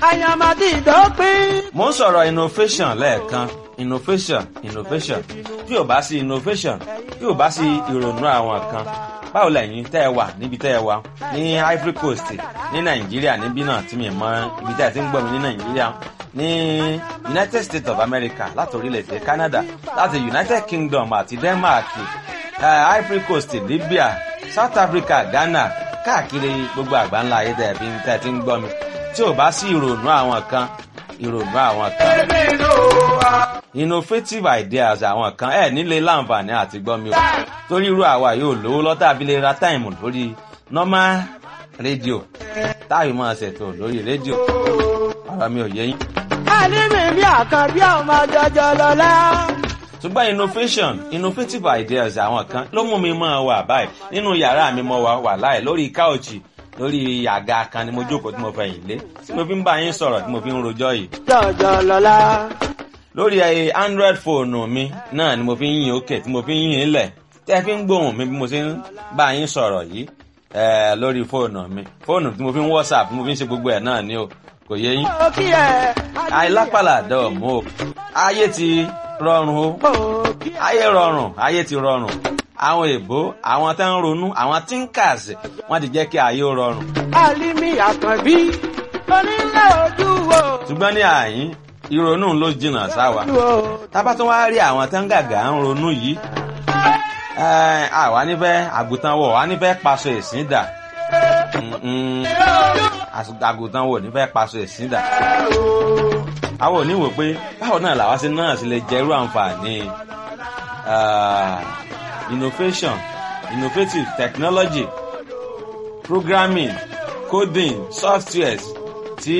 àyàmàdì ìdópin. mo ń sọ̀rọ̀ innovation lẹ́ẹ̀kan innovation innovation tí ò bá sí innovation tí ò bá sí ìrònú àwọn kan báwo lẹ́yìn tẹ́ ẹ wà níbi tẹ́ ẹ wà ní Ivory Coast ní Nàìjíríà níbí náà tí mi mọ ibi tẹ́ ẹ ti ń gbọ́ mi ní Nàìjíríà ní United States of America láti orílẹ̀-èdè Canada láti United Kingdom àti Denmark uh, Ivory Coast Libya South Africa Ghana káàkiri gbogbo àgbáńlá ayé tẹ́ ẹ fi ń tẹ́ ẹ ti ń gbọ́ mi tí ò bá sí ìrònú àwọn kan ìrònú àwọn kan innovative ideas àwọn kan ẹ nílé láǹfààní àti gbọ́ mi o torí irú àwa yóò lówó lọ́tà abilé ra táìmù lórí normal rédíò táyì máa ṣètò lórí rédíò ọ̀rọ̀ mi ò yé yín. àlímì bí àkànbí ọmọ jọjọ lọlá. ṣùgbọ́n innovation innovative ideas àwọn kan ló mú mi máa wà báyìí nínú yàrá mi mo wà wà láì lórí káòchì lórí àga kan ni mo jókòó tí mo fẹ̀yìn lé tí mo fi ń bá yín sọ̀rọ̀ tí mo fi ń rojọ́ yìí jọjọ lọlá. lórí ẹ android fóònù mi náà ni mo fi ń yìn òkè tí mo fi ń yìn lẹ̀ tẹ́ fi ń gbóhùn mi bí mo ṣe ń bá yín sọ̀rọ̀ yìí ẹ lórí fóònù mi fóònù tí mo fi ń whatsapp tí mo fi ń ṣe gbogbo ẹ̀ náà ni o kò yé yín. ó kí ẹ. àìlápàlà dọ̀ọ̀mù o ayé ti rọrùn o ó kí ẹ. ayé rọrùn ayé ti rọrùn àwọn èbó àwọn tó ń ronú àwọn thinkers wọ́n ti jẹ́ kí ayé ó rọrùn àlímì àkànbí onílé ojú wo. ṣùgbọ́n ní àyín ìrònú ló jìnnà sáwa tábà tún wá rí àwọn tó ń gàgà ń ronú yìí ẹ, àwa nífẹ̀ẹ́ àgùntàn wọ̀ wá nífẹ̀ẹ́ paṣọ ẹ̀sìn dà Mm-mm. Às- àgùntàn wọ̀ nífẹ̀ẹ́ paṣọ ẹ̀sìn dà àwọn ò ní wò pé báwo náà làwa ṣe náà ṣe lè jẹ irú àǹfààní ah, innovation innovative technology programming coding softwares tí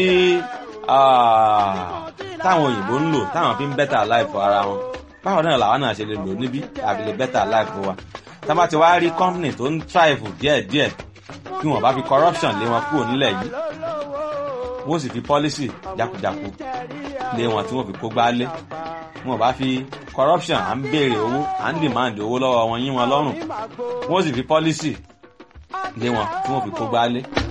ah, táwọn òyìnbó ń lò táwọn fi ń better life ara wọn báwo náà làwọn náà ṣe lè lò níbí àbí lè better life wa tá bá ti wá rí company tó ń thrive díẹ̀díẹ̀ kí wọ́n bá fi corruption lé wọn kúrò nílẹ̀ yìí wọ́n sì fi policy jákujáku lé wọn tí wọ́n fi kó gbá lé wọn bá fi corruption à ń béèrè owó à ń demand owó lọ́wọ́ wọn yín wọn lọ́rùn wọ́n sì fi policy lé wọn tí wọ́n fi kó gbá lé